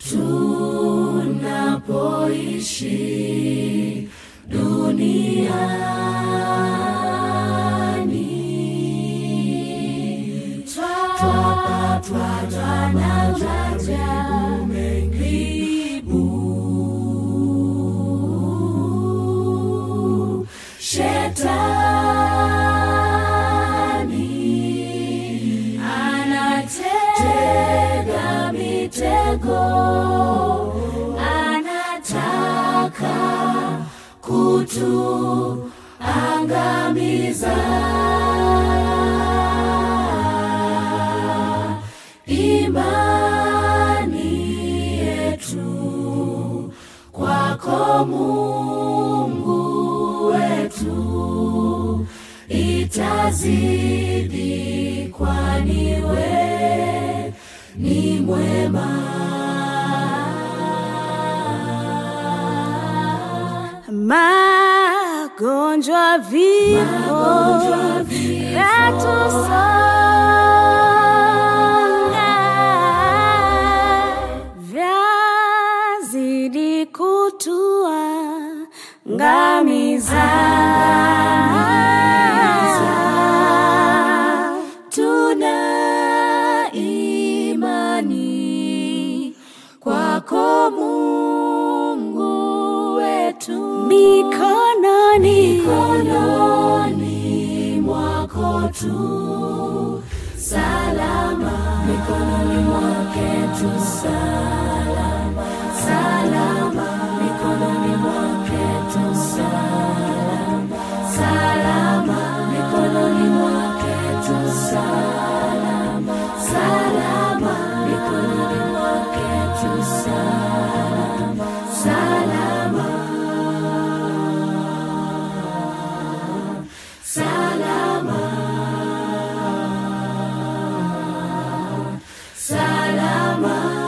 tunapoishi duniani twapatwa na majaribu mengi buu. Shetani anatega mitego, anataka kutuangamiza. Imani yetu kwako Mungu wetu itazidi, kwani we ni mwema. Magonjwa, vifo Magonjwa, vifo, vyatusonga, vyazidi kutuangamiza. Tuna imani kwako Mungu wetu, Mikononi mikononi mwako tu salama, mikononi mwake tu salama, salama, mikononi mwake tu salama, salama, mikononi mwake tu salama, salama, mikononi mwake tu salama, salama. Salama, salama.